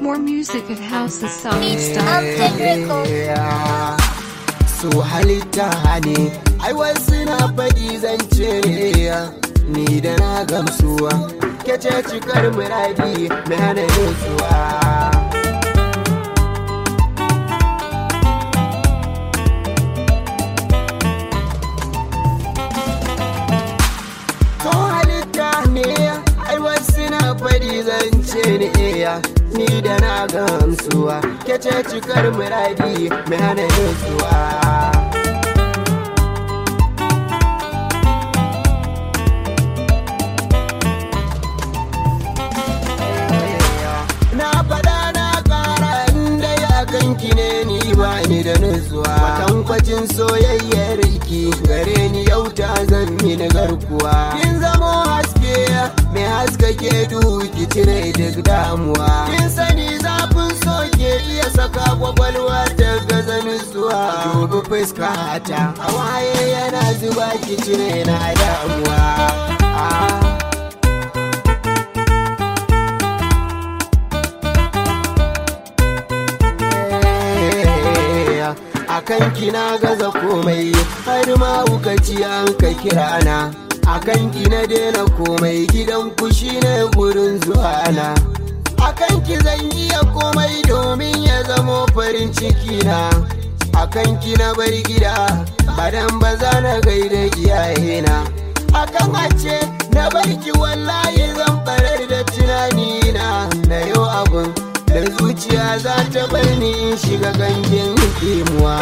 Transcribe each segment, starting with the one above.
More music at housesongs.com. su halitta ne ai wasu na faɗi zance ne ni da na gamsuwa kece cikar muradi mai hana nutsuwa to halitta ne ai wasu na faɗi zance ne ni da na gamsuwa kece cikar muradi mai hana nutsuwa na faɗa na ƙara inda ya kanki ne ni ba ni da nutsuwa matankwacin soyayyar ki gare ni yau ta zan mini garkuwa kin zamo haske mai haskake duhu ki cire duk damuwa kin sani zafin so ke iya saka kwakwalwa ta gaza nutsuwa dubi fuska ta hawaye yana zuba ki cire na damuwa ah. a kanki na gaza komai har ma ci an ka kira na a kanki na daina komai gidan ku shine gurin zuwa na a kanki zan iya komai domin ya zamo farin ciki na a kanki na bar gida badan ba za na gaida iyayena a kan ce na barki wallahi zan barar da tunani na na yau abun da zuciya za ta bar ni in shiga gangen kemuwa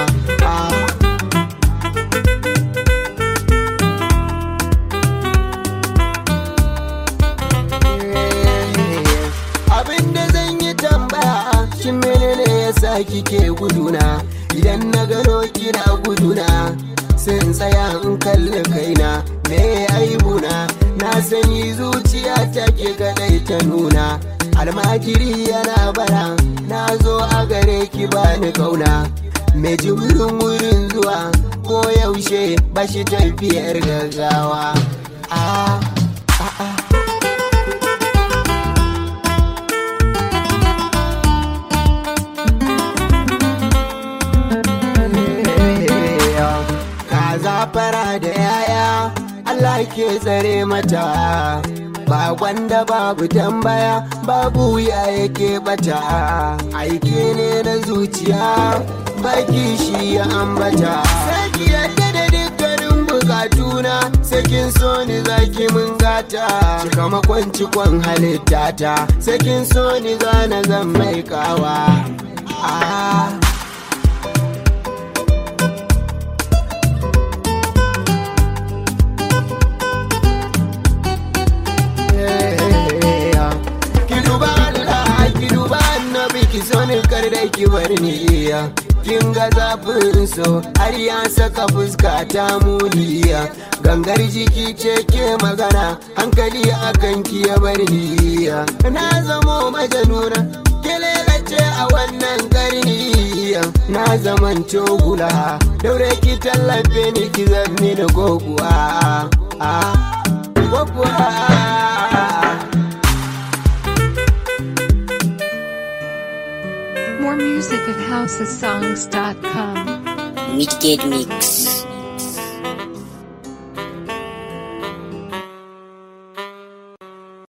abin da zan yi tambaya shin menene yasa kike guduna idan na gano kina guduna sai in tsaya in kalli kaina me aibuna na sani zuciya take kadai ta nuna almajiri yana bara na zo a gare ki bani kauna mai jimurin wurin zuwa ko yaushe bashi tafiyar gaggawa ah, ah, ah. kaza fara da yaya Allah ke tsare mata ba gwanda babu tambaya babu ya yake bata aike ne na zuciya baki shi ya ambata saki yadda da dukkanin bukatuna sakin so ni zaki mun gata cika makon cikon halittata sakin so ni zana zan mai kawa ah. ki duba Allah ki duba annabi ki so ni kar da ki bar ni iya kin ga zafin so har ya saka fuska ta muniya gangar jiki ce ke magana hankali akan ki ya bar ni iya na zamo majanuna ce a wannan karni na zaman cogula daure ki tallafe ni ki zamni da goguwa ah, goguwa More music at housesongs.com. Midgate Mix.